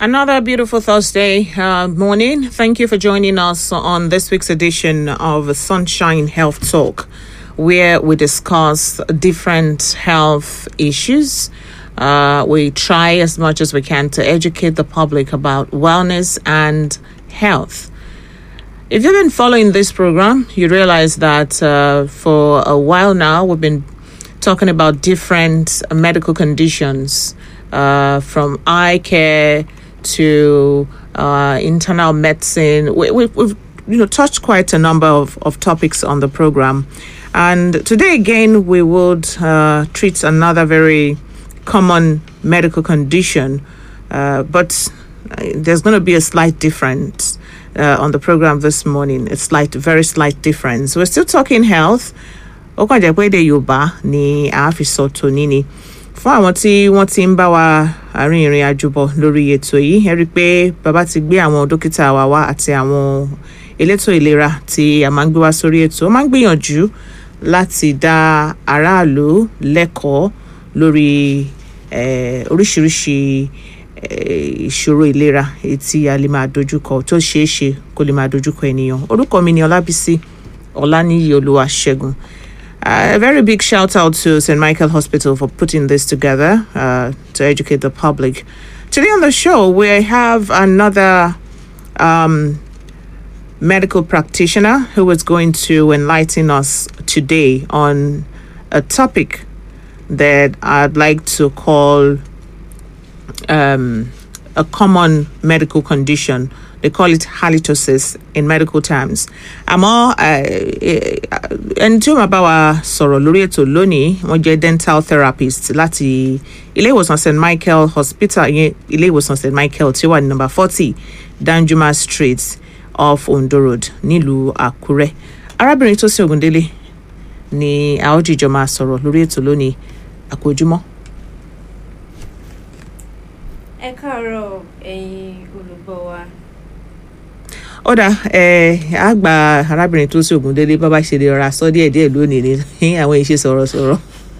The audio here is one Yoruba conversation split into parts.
Another beautiful Thursday uh, morning. Thank you for joining us on this week's edition of Sunshine Health Talk, where we discuss different health issues. Uh, we try as much as we can to educate the public about wellness and health. If you've been following this program, you realize that uh, for a while now we've been talking about different medical conditions, uh, from eye care to uh, internal medicine. We, we, we've you know touched quite a number of, of topics on the program, and today again we would uh, treat another very common medical condition, uh, but uh, there's going to be a slight difference uh, on the program this morning. A slight, very slight difference. We're still talking health. ó kàn jẹ́ pé èdè yorùbá ni a fi sọ tòní ni fún àwọn tí wọ́n ti ń bá wa àárín ìrìn àjò bọ̀ lórí ètò yìí ẹ rí i pé bàbá ti gbé àwọn dókítà wa wá àti àwọn elétò ìlera tí a máa ń gbé wá sórí ètò ó máa ń gbìyànjú láti dá aráàlú lẹ́kọ̀ọ́ lórí eh, oríṣiríṣi eh, ìṣòro ìlera èyí tí a lè máa dojúkọ tó ṣeé ṣe kó lè máa dojúkọ ènìyàn orúkọ mi ni ọlábísí ọláníyí olúwaṣẹ́gun. Uh, a very big shout out to St. Michael Hospital for putting this together uh, to educate the public. Today on the show, we have another um, medical practitioner who is going to enlighten us today on a topic that I'd like to call um, a common medical condition. They call it halitosis in medical terms. Àmọ́ ẹni tí ó máa bá wa sọ̀rọ̀ lórí ètò lónìí wọ́n jẹ́ dental therapist láti ilé ìwòsàn St Michael Hospital yẹn ilé ìwòsàn St Michael tí ó wà ní number forty Danjuma Street off Ondo Road nílùú Àkúrẹ́. Arábìnrin tó sí Ògúndélé ni a ó jìjọ máa sọ̀rọ̀ lórí ètò lónìí àkójúmọ́. ẹ káàárọ̀ ẹ̀yin olùgbọ́ wa ó dà ẹ á gba arábìnrin tó sí Ògúndélé bá bá ṣe lè rọra sọ díẹ̀ díẹ̀ lónìí ní àwọn ìṣe sọ̀rọ̀sọ̀rọ̀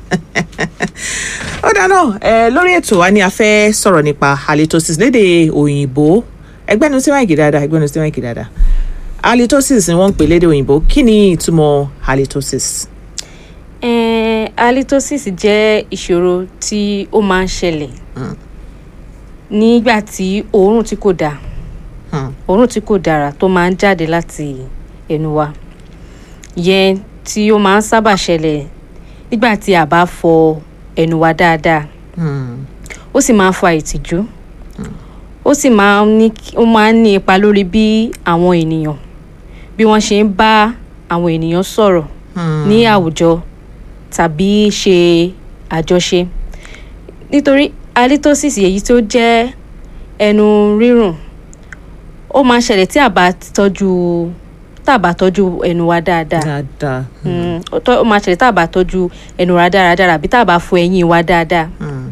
ó dà náà ẹ lórí ètò wa ni a fẹ́ sọ̀rọ̀ nípa halitosis lédè òyìnbó ẹgbẹ́nu sí máìkì dáadáa ẹgbẹ́nu sí máìkì dáadáa halitosis ni wọ́n ń pè lédè òyìnbó kí ni ìtumọ̀ halitosis. Eh, halitosis jẹ́ ìṣòro tí ó máa ń ṣẹlẹ̀ nígbà tí òórùn tí kò dáa Hmm. òórùn tí kò dára tó máa ń jáde láti ẹnu wa yẹn tí ó máa ń sábà ṣẹlẹ̀ nígbà tí a bá fọ ẹnu wa dáadáa Hmm. ó sì máa ń fa ìtìjú ó sì máa ń ní ó máa ń ní ipa lórí bí àwọn ènìyàn bí wọ́n ṣe ń bá àwọn ènìyàn sọ̀rọ̀ Hmm. ní àwùjọ tàbí ṣe àjọṣe nítorí halitosis èyí tó jẹ́ ẹnu rírùn ó máa ń ṣẹlẹ̀ tí a bá tọ́jú tá a bá tọ́jú ẹnu wa dáadáa dáadáa. Mm, ó tọ́- ó máa ṣẹlẹ̀ tá a bá tọ́jú ẹnu wa dáradára àbí tá a bá fọ ẹyín wa dáadáa Hmm.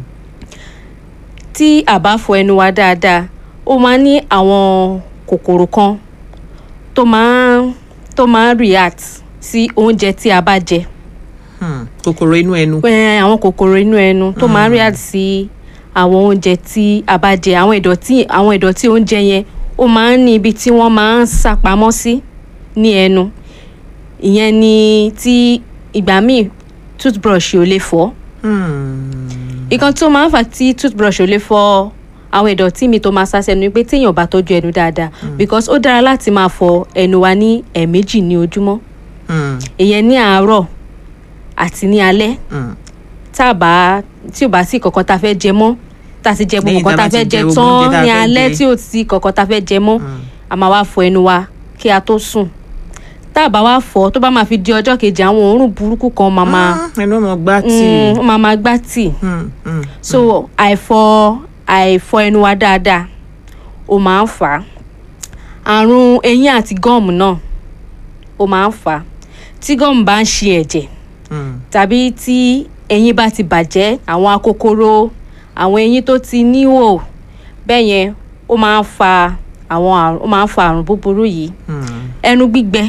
tí a bá fọ ẹnu wa dáadáa ó máa ń ní àwọn kòkòrò kan tó máa ń tó máa ń react sí oúnjẹ tí a bá jẹ Hmm. kòkòrò inú ẹnu. pé àwọn kòkòrò inú ẹnu tó máa ń react sí àwọn oúnjẹ tí a bá jẹ àwọn ìdọ̀tí àwọn ìdọ̀tí oúnjẹ yẹn ó máa ń ní ibi tí wọ́n máa ń sàpamọ́ sí ní ẹnu ìyẹn ni tí ìgbà míì toothbrush ò lè fọ́ Hmm. nǹkan tó máa ń fà tí toothbrush ò lè fọ àwọn ìdọ̀tí mi tó máa sá sẹ́nu ni pé téèyàn ò bá tọ́jú ẹnu dáadáa because ó dára láti máa fọ ẹnu wa ní ẹ̀ẹ̀mejì ní ojúmọ́ Hmm. ìyẹn ní àárọ̀ àti ní alẹ́ Hmm. tá a bá tí ò bá sí kankan tá a fẹ́ jẹ mọ́ tá a ti jẹ gbogbo Lẹ́yìn nǹkan tá a tá bá a fẹ́ ti jẹ jẹ gbogbo oúnjẹ tá tán a ní fẹ́ alẹ́ jẹ. tí ò sí kankan tá a fẹ́ jẹ mọ́ a máa wá fọ ẹnu wa kí a tó sùn tá a bá wá fọ tó bá máa fi di ọjọ́ kejì àwọn òórùn burúkú kan máa máa Ah, ẹnu ọmọ gbá tí. mm, ó máa máa gbá tì Hmm. Hmm. so àìfọ àìfọ ẹnu wa dáadáa ó máa ń fà á àrùn eyín àti gọ́ọ̀mù náà ó máa ń fà á tí gọ́ọ̀mù bá ń ṣe ẹ̀jẹ̀ Hmm. tàbí tí eyín bá ti bàjẹ́ àwọn akókóró àwọn eyín tó ti níhò bẹ́ẹ̀ yẹn ó máa ń fa àwọn àrùn ó máa ń fa àrùn búburú yìí Hmm. ẹnu gbígbẹ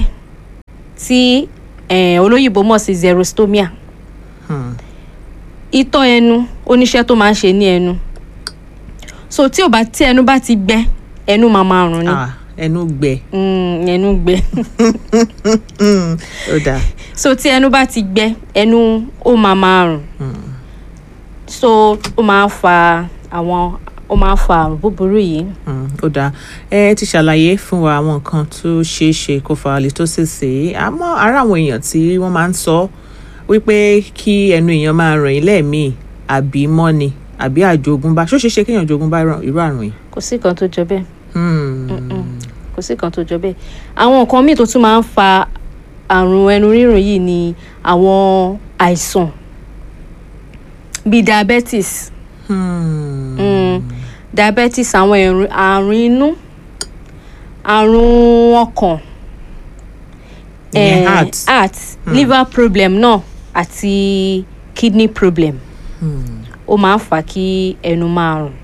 tí eh, olóyìnbó mọ̀ sí xerostomia Hmm. itọ́ ẹnu oníṣẹ́ tó máa ń ṣe ní ẹnu so tí ò bá tí ẹnu bá ti gbẹ ẹnu máa máa rùn ni ah ẹnu gbẹ Mm, ẹnu gbẹ Mm, ó dáa so tí ẹnu bá ti gbẹ ẹnu ó máa máa rùn so ó máa ń fa àwọn ó máa ń fa àrùn búburú yìí Mm, ó dáa ẹ ti ṣàlàyé fún wa àwọn nǹkan tó ṣeé ṣe kó fa halitosis yìí àmọ́ ara àwọn èèyàn tí wọ́n máa ń sọ wípé kí ẹnu èèyàn máa ràn yín lẹ́ẹ̀mí àbí mọ́ni àbí àjogúnbá ṣó ṣeé ṣe kéèyàn jogúnbá irú- irú àrùn yìí. kò sí kan tó jọ bẹ́ẹ̀ Hmm. kò sí kan tó jọ bẹ́ẹ̀ àwọn nǹkan míì tó tún máa ń fa àrùn ẹnu rírùn yìí ni àwọn àìsàn bíi diabetes Hmm. mm, diabetes àwọn ẹ̀rù- àrùn inú àrùn ọkàn Ìyẹn eh, heart. heart liver problem náà àti kidney problem ó máa ń fà kí ẹnu máa rùn.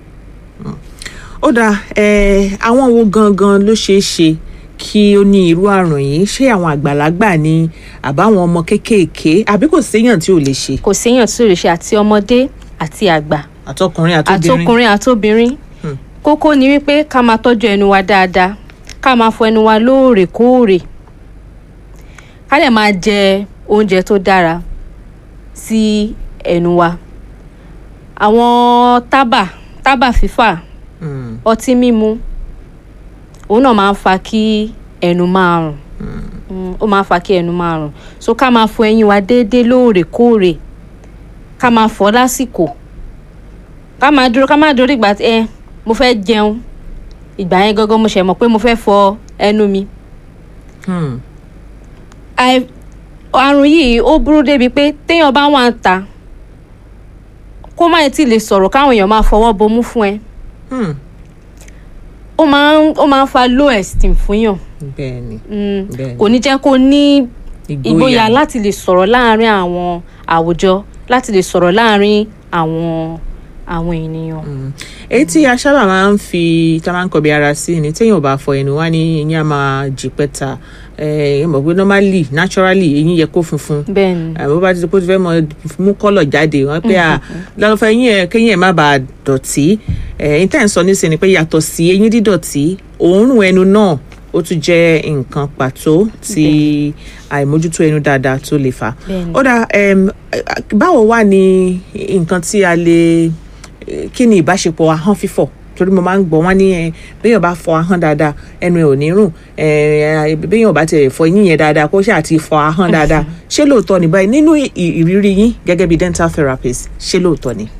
ó dáa ẹ àwọn wo gangan ló ṣeé ṣe kí ó ní irú àrùn yìí ṣé àwọn àgbàlagbà ni àbáwọn ọmọ kéékèèké àbí kò séèyàn tí ò lè ṣe kò séèyàn tí ò lè ṣe àti ọmọdé àti àgbà àtọkùnrin àtobìnrin àtọkùnrin àtobìnrin Hmm. kókó ni wípé ká máa tọ́jú ẹnu wa dáadáa ká máa fọ ẹnu wa lóòrèkóòrè ká lè máa jẹ oúnjẹ tó dára sí ẹnu wa àwọn tábà tábà fífà Hmm. ọtí mímu òun náà máa ń fa kí ẹnu máa rùn Mm, ó máa ń fa kí ẹnu máa rùn so ká máa fọ ẹyin wa déédéé lóòrèkóòrè ká máa fọ lásìkò ká máa dúró ká máa dúró ìgbà tí ẹ mo fẹ́ jẹun ìgbà yẹn gangan mo ṣẹ̀ mọ̀ pé mo fẹ́ fọ ẹnu mi Hmm. àì- àrùn yìí ó burú débi pé téèyàn bá wà ń ta kó má tí ì lè sọ̀rọ̀ káwọn èèyàn máa fọwọ́ bomú fún ẹ Hmm. ó máa ń ó máa ń fa low esteem fún yàn bẹ́ẹ̀ ni Mm, Bẹ́ẹ̀ni. kò ní jẹ́ kó ní ìgboyà láti lè sọ̀rọ̀ láàárín àwọn àwùjọ láti lè sọ̀rọ̀ láàárín àwọn àwọn ènìyàn. èyí tí a sábà máa ń fi tá a máa ń kọbi ara sí ni téèyàn ò bá fọ ẹnu wá ní eyín á máa jí pẹ́ta ẹ mọ̀ pé normally naturally eyín yẹ kó funfun bẹ́ẹ̀ ni àbí bó bá ti di pé ó ti fẹ́ mọ mú kọ́lọ̀ jáde wọ́n pé à lọ́nà eyín ẹ̀ kéyìn ẹ̀ má bàa dọ̀tí ẹ̀yìn tẹ́ ń sọ nísìnyí ni pé yàtọ̀ sí eyín dídọ̀tí òórùn ẹnu náà ó tún jẹ́ nǹkan pàtó tí àìmójútó ẹnu dáadáa tó lè fà Bẹ́ẹ̀ni. ó dà em, báwo wà ní nǹkan tí a lè kí ni ìbáṣepọ̀ ahọ́n fífọ̀ torí mo máa ń gbọ́ wọ́n ní ẹ béèyàn bá fọ ahọ́n dáadáa ẹnu ẹ̀ ò ní rùn ẹ béèyàn bá tiẹ̀ fọ eyín yẹn dáadáa kó ṣáà ti fọ ahọ́n dáadáa ṣé lóòótọ́ ni báyìí nínú ì- ìrírí yín gẹ́gẹ́ bí dental therapist ṣé lóòótọ́ ni.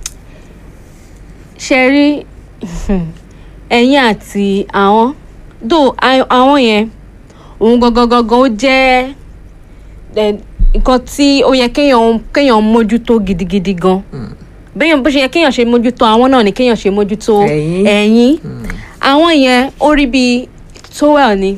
ṣe rí ẹ̀yìn àti àwọn dò àwọn yẹn òun gangan gangan ó jẹ́ ẹ, nǹkan tí ó yẹ kéèyàn kéèyàn mójútó gidigidi gan béèyàn bó ṣe yẹ kéèyàn ṣe mójútó àwọn náà ni kéèyàn ṣe mójútó Ẹ̀yìn. ẹ̀yìn àwọn yẹn ó rí bíi towel ni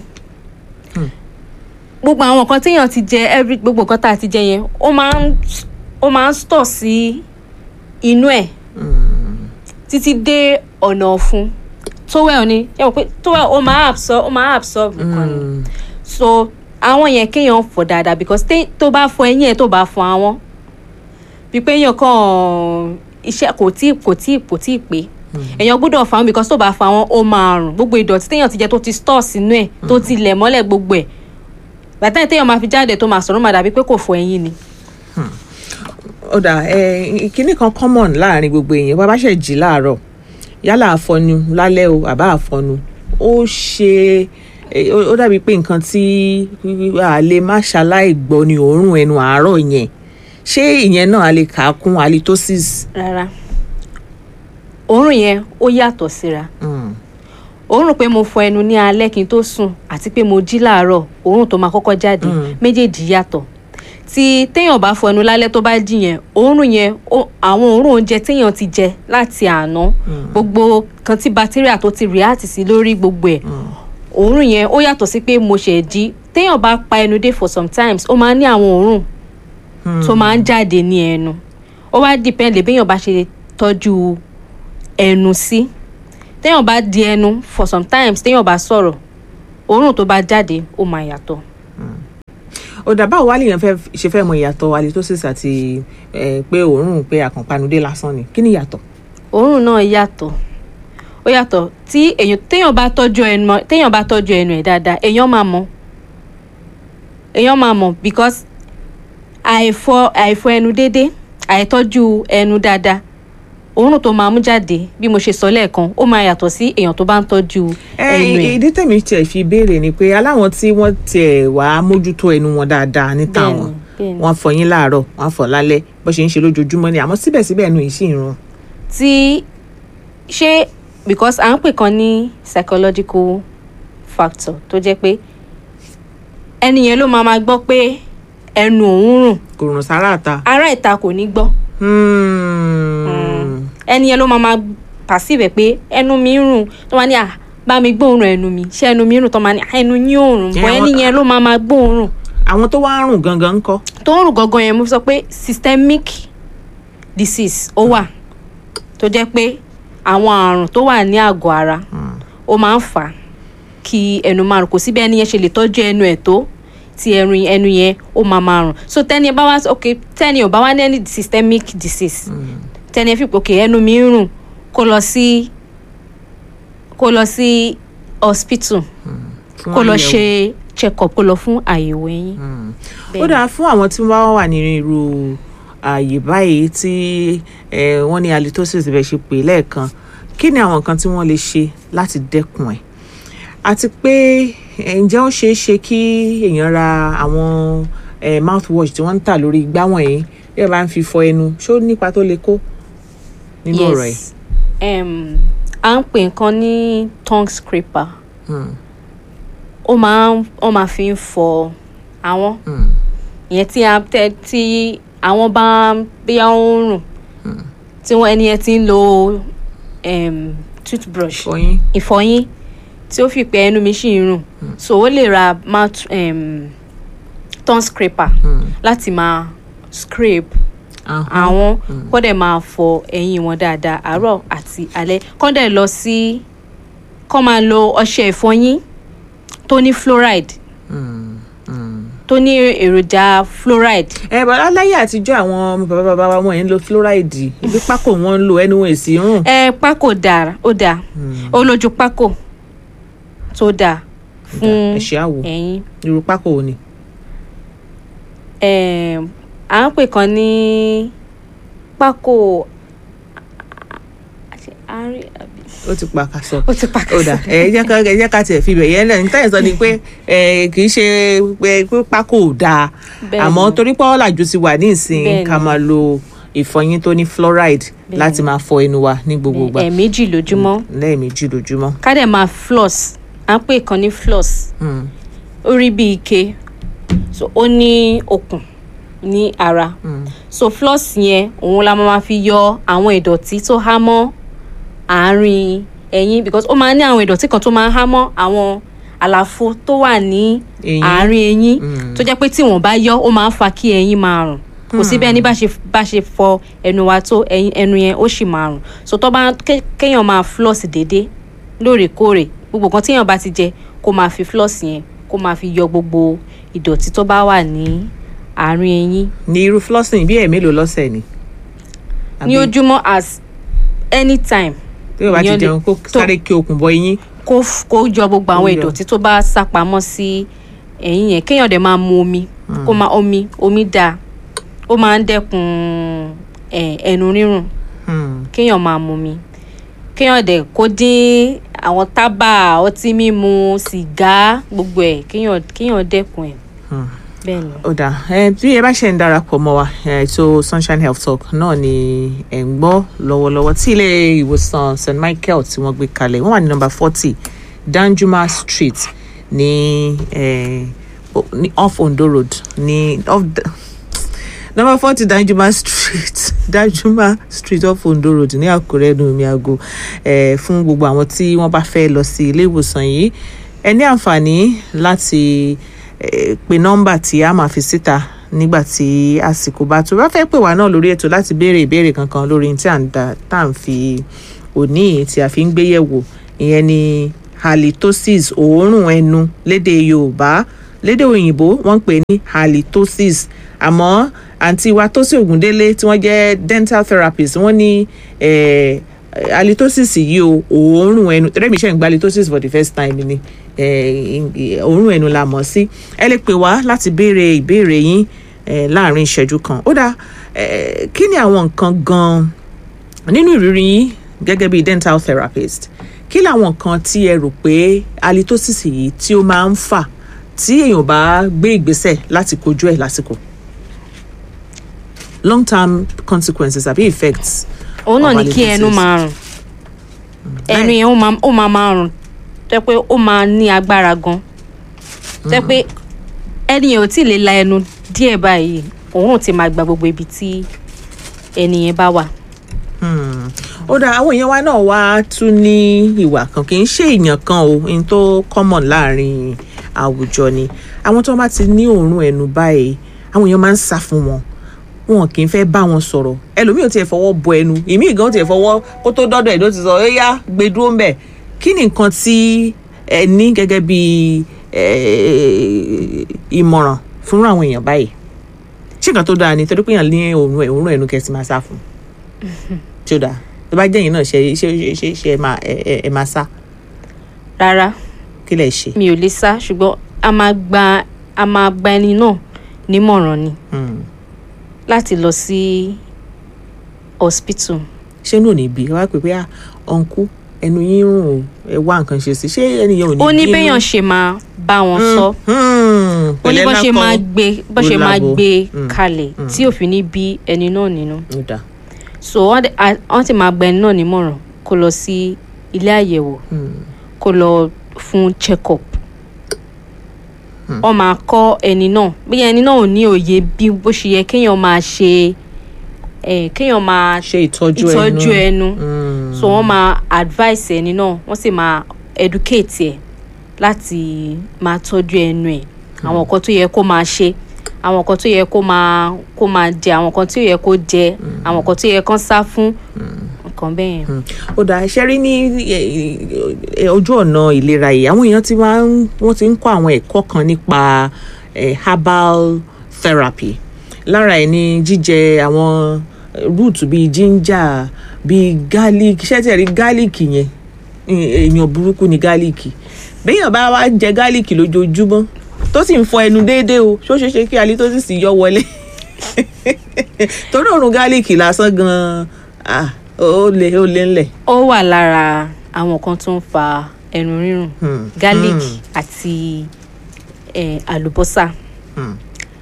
gbogbo àwọn nǹkan téèyàn ti jẹ every gbogbo nǹkan tá a ti jẹ yẹn ó máa ń ó máa ń store sí inú ẹ̀ títí dé ọ̀nà ọ̀fun towel ni ẹ mọ̀ pé towel ó máa absorb ó máa absorb nǹkan ni so àwọn yẹn kéèyàn fọ dáadáa because té- tó bá fọ ẹyìn ẹ tó bá fọ àwọn bí pé èèyàn kàn iṣẹ́ kò tí kò tí kò tí pé èèyàn gbọ́dọ̀ fọ àwọn because tó bá fọ àwọn ó máa rùn gbogbo ìdọ̀tí téèyàn ti jẹ tó ti store sínú ẹ̀ tó ti lẹ̀ mọ́lẹ̀ gbogbo ẹ̀ bàtà téèyàn máa fi jáde tó máa sọ̀rọ̀ máa dàbí pé kò fọ ẹyìn ni. ó dà ẹ kinní kan common láàrin gbogbo èèyàn bá bá ṣe jí láàárọ̀ yálà àfọnu lálẹ́ o àbá àfọnu ó ṣe ẹ, ó ó dàbí pé nǹkan tí a lè má ṣaláì gbọ́ ni òórùn ẹnu àárọ̀ yẹn ṣé ìyẹn náà a lè kà á kún halitosis. rárá òórùn yẹn ó yàtọ̀ síra Mm. òórùn pé mo fọ ẹnu ní alẹ́ kí n tó sùn àti pé mo jí láàárọ̀ òórùn tó máa kọ́kọ́ jáde méjèèjì yàtọ̀ tí téèyàn bá fọ ẹnu lálẹ́ tó bá jí yẹn òórùn yẹn ó- àwọn òórùn oúnjẹ téèyàn ti jẹ láti àná gbogbo kan tí bacteria tó ti react sí lórí gbogbo ẹ̀ òórùn yẹn ó yàtọ̀ sí pé mo ṣẹ̀ jí téèyàn bá pa ẹnu dé for sometimes ó máa ń ní àwọn òórùn tó máa ń jáde ní ẹnu ó wá depend lè béèyàn bá ṣe tọ́jú ẹnu sí téèyàn bá di ẹnu for sometimes téèyàn bá sọ̀rọ̀ òórùn tó bá jáde ó máa yàtọ̀. ó dà báwo wá lèèyàn fẹ́ ṣe fẹ́ mọ ìyàtọ̀ halitosis àti ẹ, pé òórùn pé àkànpanudé lásán ni kí ni ìyàtọ̀. òórùn náà yàtọ̀ ó yàtọ̀ tí èèyàn téèyàn bá tọ́jú ẹnu téèyàn bá tọ́jú ẹnu ẹ̀ dáadáa èèyàn máa mọ̀ èèyàn máa mọ̀ because àìfọ àìfọ ẹnu déédéé àìtọ́jú ẹnu dáadáa òórùn tó máa mú jáde bí mo ṣe sọ lẹ́ẹ̀kan ó máa yàtọ̀ sí èèyàn tó bá ń tọ́jú ẹnu ẹ̀. ìdí tèmi tiẹ̀ fi béèrè ni pé aláwọn tí wọ́n tiẹ̀ wá mójútó ẹnu wọn dáadáa ní táwọn bẹ́ẹ̀ni. wọ́n fọyín láàárọ̀ wọ́n fọ lálẹ́ bó ṣe ń ṣe lójoojúmọ́ ni àmọ́ síbẹ̀síbẹ̀ ẹnu yìí sì ń rùn. tí ṣé because à ń pè kan ní psychological factor tó jẹ́ pé ẹni yẹn ló máa ma gbọ́ pé ẹnu òun rùn kò rùn sára àta. ará ìta kò ní gbọ́ Hmm. ẹni yẹn ló máa ma perceive ẹ̀ pé ẹnu mi ń rùn tó máa ní à bá mi gbóòórùn ẹnu mi ṣé ẹnu mi ń rùn tó máa ní "Ah, ẹnu yín ò rùn bọ́ Ẹ, ẹni wọ́n- yẹn ló máa ma gbóòórùn àwọn tó wá ń rùn gangan ń kọ́. tó ń rùn gangan yẹn mo sọ pé systemic disease ó wà tó jẹ́ pé àwọn àrùn tó wà ní àgọ́ ara ó máa ń fà á kí ẹnu máa rùn kò síbi ẹni yẹn ṣe lè tọ́jú ẹnu ẹ̀ tó tí ẹnu ẹnu yẹn ó máa máa rùn so tẹ́ni ẹ bá wá ok tẹ́ni ò bá wá ní any systemic disease tẹ́ni ẹ fi pé ok ẹnu mi ń rùn kó lọ sí kó lọ sí hospital fún kó lọ àyẹ̀wò. ṣe check up kó lọ fún àyẹ̀wò ẹyin. ó dáa fún àwọn tí wọ́n wà nínú irú ààyè báyìí tí eh, wọ́n ní halitosis bẹ́ẹ̀ ṣe pè lẹ́ẹ̀kan kí ni àwọn nǹkan tí wọ́n lè ṣe láti dẹ́kun ẹ̀ àti pé eh, ǹjẹ́ ó ṣeé ṣe kí èèyàn ra àwọn eh, mouthwash tí wọ́n ń tà lórí igbá wọ̀nyí bí ẹ bá ń fi fọ ẹnu ṣó nípa tó lè kó nínú ọ̀rọ̀ ẹ̀. um, à ń pè nǹkan ní tongue scraper Hmm, ó máa ń ó máa fi ń fọ àwọn hmm, ìyẹn tí a tẹ tí àwọn bá bí a ń rùn tí wọn ẹni yẹn ti ń lo um, toothbrush fọyín. ìfọyín tí ó fi pé ẹnu mi ṣì ń rùn so ó lè ra mouth um, tongue scraper Hmm, láti máa scrape ahọ́n. àwọn kó dẹ̀ máa fọ ẹyin wọn dáadáa àárọ̀ àti alẹ́ kó dẹ̀ lọ sí kó máa lo ọṣẹ ìfọyín tó ní fluoride Hmm, hmm. tó ní èròjà fluoride ẹ bàbá láyé àtijọ́ àwọn bàbá bàbá wa wọn yẹn ń lo fluoride ibi pákó wọn ń lo ẹnu wọn èsì rùn. ẹ pákó dára ó dáa ó lójú pákó tó dáa fún ẹ ṣe àwò ẹyin irú pákó wo ni. Em, à ń pè kan ní pákó àárín àbí ó ti pa kásọ. ó ti pàkó ó dà ẹ jẹ́ ká ẹ jẹ́ ká tiẹ̀ fi bẹ̀ yẹn lẹ́yìn táyà sọ ni pé ẹ kì í ṣe pé pé pákó ò dáa Bẹ́ẹ̀ni. àmọ́ torí pé ọ̀làjú ti wà ní ìsìn Bẹ́ẹ̀ni. ká máa lo ìfọyín tó ní fluoride láti máa fọ ẹnu wa ní gbogbo ìgbà ẹ̀ẹ̀mejì lójúmọ́ lẹ́ẹ̀mejì lójúmọ́. ká dẹ̀ máa floss à ń pè kan ní floss Hmm, ó rí bí ike so ó ní okùn ní ara hmm, so floss yẹn òun la máa fi yọ àwọn ìdọ̀tí tó há mọ́ àárín ẹyin because ó máa ní àwọn ìdọ̀tí kan tó máa há mọ́ àwọn àlàfo tó wà ní Eyín. àárín eyín Mm. tó jẹ́ pé tí wọ́n bá yọ ó máa ń fa kí ẹyin máa rùn kò sí bẹ́ẹ̀ ní bá ṣe bá ṣe fọ ẹnu wa tó ẹyin ẹnu yẹn ó sì máa rùn so tó bá ké- kéèyàn máa floss déédéé lóòrèkóòrè gbogbo nǹkan téèyàn bá ti jẹ kó máa fi floss yẹn kó máa fi yọ gbogbo ìdọ̀tí tó bá wà ní àárín eyín ní irú flossing bí ẹ̀mélòó lọ́sẹ̀ ni. ní Àbí ojúmọ́ as anytime tí o bá ti èèyàn lè- jẹun kó tó- sáré kí okùn bọ eyín. kó f- kó yọ gbogbo Kó àwọn yọ. ìdọ̀tí tó bá sá pamọ́ sí ẹ̀yìn yẹn kéèyàn dẹ̀ máa mu omi kó máa omi omi dáa ó máa ń dẹ́kun ẹ̀, ẹnu rírùn Hmm, kéèyàn máa mu omi kéèyàn dẹ̀ kó dín àwọn tábà ọtí mímu sìgá gbogbo ẹ̀ kéèyàn kéèyàn dẹ́kun ẹ̀ hmm. bẹ́ẹ̀ ni. ó dà ẹ bí ẹ bá ṣe ń darapọ̀ mọ́ wa ẹ, ètò sunshine health talk náà ni ẹ̀ ń gbọ́ lọ́wọ́lọ́wọ́ tí ilé ìwòsàn st michael tí wọ́n gbé kalẹ̀ wọ́n wà ní nọ́mbà forty danjuma street ní ẹ, o- ní off ondo road ní off the- nọ́mbà forty danjuma street danjuma street off ondo road ní àkúrẹ́ ní omi àgọ́ ẹ, fún gbogbo àwọn tí wọ́n bá fẹ́ lọ sí ilé ìwòsàn yìí ẹ ní àǹfààní láti eh, pe nọ́mbà tí a máa fi síta nígbà tí àsìkò bá tó bá fẹ́ pè wá náà lórí ètò láti béèrè ìbéèrè kankan lórí tí à ń da tá à ń fi òní yìí tí a fi ń gbé yẹ̀wò ìyẹn ni halitosis òórùn ẹnu lédè yorùbá lédè òyìnbó wọ́n ń pè ní halitosis àmọ́ àǹtí wa tó sí ògúndélé tí wọ́n jẹ́ dental therapist wọ́n ní eh, eh, halitosis yìí o òórùn ẹnu tẹ́lẹ̀mí ṣe ń gba halitosis for the first time ni eh, ì- òórùn ẹnu la mọ̀ sí ẹ lè pè wá láti béèrè ìbéèrè yín eh, láàrin ìṣẹ́jú kan ó dáa eh, kí ni àwọn nǹkan gan-an nínú ìrírí yín gẹ́gẹ́ bí dental therapist kí làwọn nǹkan tí ẹ rò pé halitosis yìí tí ó máa ń fà tí èèyàn bá gbé ìgbésẹ̀ láti kojú ẹ̀ lásìkò long term consequences àbí effects òun náà of ni kí ẹnu halitosis. máa rùn ẹnu yẹn ó máa ó máa máa rùn tẹ́ pé ó máa ní agbára gan tẹ́ pé ẹni yẹn ò tí ì lè la ẹnu díẹ̀ báyìí òun ò ti máa gba gbogbo ibi tí ẹni yẹn bá wà. Hmm. ó dáa àwọn èèyàn wa náà wá tún ní ìwà kan kì í ṣe èèyàn kan o n tó common láàrin àwùjọ ni àwọn tó bá ti ní òórùn ẹnu báyìí àwọn èèyàn máa ń sá fún wọn wọn kì í fẹ́ bá wọn sọ̀rọ̀ ẹlòmíì ò tiẹ̀ fọwọ́ bọ ẹnu ìmíì gan tiẹ̀ fọwọ́ kó tó dọ́dọ̀ ẹ̀ ló ti sọ ó yá gbé dúró ń bẹ̀ kí ni nǹkan tí ẹ ní gẹ́gẹ́ bí eh, ìmọ̀ràn fún àwọn èèyàn báyìí ṣé nǹkan tó dáa ni torí pé èèyàn ní òórùn ẹ̀ òórùn ẹnu kẹ́sì máa sá fún tí ó dáa tó bá jẹ́ yín náà ṣe ṣe ṣe ṣe ṣe ẹ máa ẹ ẹ- ẹ máa sá rárá kí lẹ̀ ṣe. mi ò lè sá ṣùgbọ́n a máa gba a máa gba ẹni náà nímọ̀ràn ni Hmm. láti lọ sí hospital. ṣé inú ò ní bí ẹ wá pè pé à ọ̀nkú ẹnu yín rùn o ẹ wá nǹkan ṣe sí ṣé ẹnìyẹn ò ní ó ní bínú? béèyàn ṣe máa bá wọn sọ. Hmm. ó ní pẹ̀lẹ́ bó ṣe lákọ. máa gbé bó ṣe ó máa lábo. gbé Mm. kalẹ̀ tí òfin ní bí ẹni náà nínú ó dáa. so wọ́n dẹ̀- a- wọ́n ti máa gba ẹni náà nímọ̀ràn kó lọ sí ilé àyẹ̀wò Hmm. kó lọ fún check up wọ́n máa kọ́ ẹni náà bí ẹni náà ò ní òye bí bó ṣe yẹ kéèyàn máa ṣe eh, kéèyàn máa ṣe ìtọ́jú ẹnu ìtọ́jú ẹnu Hmm. so wọ́n máa advice ẹni náà wọ́n sì máa educate ẹ̀ láti máa tọ́jú ẹnu ẹ̀ àwọn nǹkan tó yẹ kó máa ṣe àwọn nǹkan tó yẹ kó máa kó máa jẹ àwọn nǹkan tó yẹ kó jẹ àwọn nǹkan tó yẹ kó sá fún nǹkan bẹ́ẹ̀ yẹn. Hmm. ó dáa ṣe rí ní ẹ, ẹ, ojú ọ̀nà ìlera yìí àwọn èèyàn ti máa ń wọ́n ti ń kọ́ àwọn ẹ̀kọ́ kan nípa eh, herbal therapy lára ẹ̀ ní jíjẹ àwọn root bíi ginger bíi garlic ṣé tí ẹ rí garlic yẹn ẹ, èèyàn burúkú ni garlic béèyàn bá wá jẹ garlic lójoojúmọ́ tó sì ń fọ ẹnu déédéé o ṣó ṣeé ṣe kí halitosis yọ wọlé torí òórùn garlic lásán gan-an ah, ó lé ó lé ńlẹ̀. ó wà lára àwọn nǹkan tó ń fa ẹnu rírùn Hmm. garlic Hmm. àti eh, àlùbọ́sà Hmm.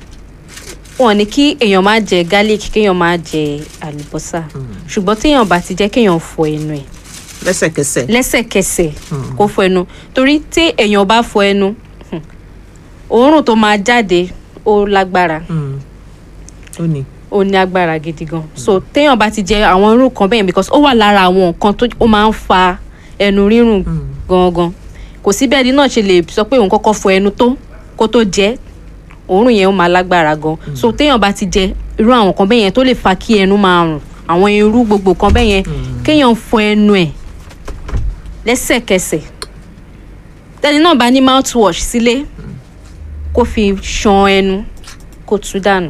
wọn ní kí èèyàn má jẹ garlic kéèyàn má jẹ àlùbọ́sà ṣùgbọ́n téèyàn bá ti jẹ́ kéèyàn fọ ẹnu ẹ̀ lẹ́sẹ̀kẹsẹ̀. lẹ́sẹ̀kẹsẹ̀ kó fọ ẹnu torí tí èèyàn bá fọ ẹnu hmm, òórùn tó máa jáde ó lágbára Hmm. ó ní. ó ní agbára gidi gan so téèyàn bá ti jẹ àwọn irú kan bẹ́ẹ̀ because ó wà lára àwọn nǹkan tó ó máa ń fa ẹnu rírùn gangan kò sí bẹ́ẹ̀ ni náà ṣe lè sọ pé òun kọ́kọ́ fọ ẹnu tó kó tó jẹ òórùn yẹn ó máa lágbára gan so téèyàn bá ti jẹ irú àwọn kan bẹ́ẹ̀ yẹn tó lè fa kí ẹnu máa rùn àwọn irú gbogbo kan bẹ́ẹ̀ yẹn kéèyàn fọ ẹnu ẹ̀ lẹ́sẹ̀kẹsẹ̀ tẹ́ni náà bá ní mouthwash sílé kó fi ṣan ẹnu kó tú dànù.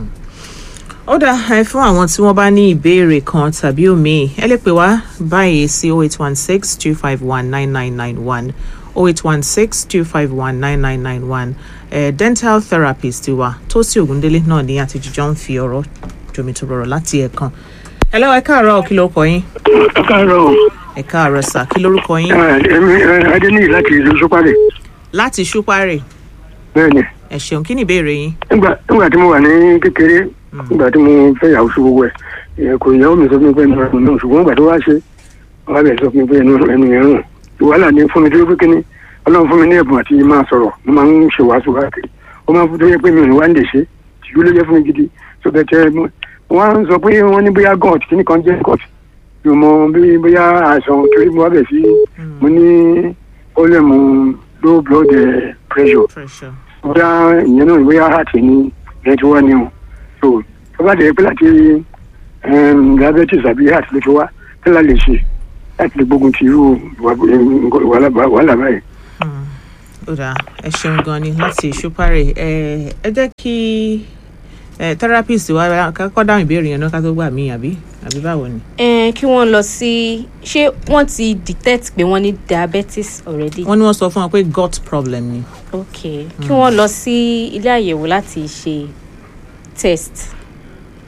ó dáa ẹ fún àwọn tí wọ́n bá ní ìbéèrè kan tàbí òmíì ẹ lè pè wá báyìí sí 0816 251 9991 0816 251 9991 eh, dental therapist wa Tósìn Ògúndélé náà ní àtijọ́ ń fi ọ̀rọ̀ jomitoro láti ẹ̀kan. ẹ lọ́wọ́ ẹ káàárọ̀ kí lórúkọ yín ẹ káàárọ̀ o. ẹ káàárọ̀ sà kí lórúkọ yín Ẹ, èmi ẹ, adéníyì láti ìlú sọpárẹ láti ṣúpárì bẹ́ẹ̀ ni ẹ ṣeun kí ni ìbéèrè yín. nígbà nígbà tí mo wà ní kékeré nígbà tí mo fẹ́ yàwó sí gbogbo ẹ̀ ẹ, kò ìyàwó mi sọ fún mi pé ẹnu ẹnu náà ṣùgbọ́n nígbà tó wá ṣe wọ́n á bẹ̀rẹ̀ sọ fún mi pé ẹnu ẹnu yẹn rùn wàhálà ní fún mi tó yẹ pé kíní ọlọ́run fún mi ní ẹ̀bùn àti máa sọ̀rọ̀ mo máa ń ṣe wàásù káàkiri ó máa ń fún tó yẹ pé mi ò ní wá ń lè ṣe tìjú ló yẹ fún mi gidi tó bẹ tẹ wọ́n á sọ pé wọ́n ní bóyá gọ́ọ̀t kíní kan jẹ́ gọ́ọ̀t mi ò mọ bí bóyá àìsàn torí mo wá bẹ̀ sí mo ní pọ́lẹ́mù low blood eh, pressure pressure. bóyá ìyẹn náà bóyá heart ní ìyẹn tí wọ́n ní o so tó bá dẹ̀ pé láti em, diabetes àbí heart ló ti wá kí la lè ṣe láti lè gbógun ti irú ìwà- wàhálà wàhálà báyìí. ó dáa ẹ ṣeun gan ni láti ṣúpárì ẹ ẹ jẹ́ kí ẹ therapist wa kọ́ dáhùn ìbéèrè yẹn náà ká tó gbà mí àbí àbí báwo ni. ẹ kí wọ́n lọ sí ṣé wọ́n ti detect pé wọ́n ní diabetes already. wọ́n ní wọ́n sọ fún wọn pé gut problem ni. ok kí wọ́n lọ sí ilé àyẹ̀wò láti ṣe test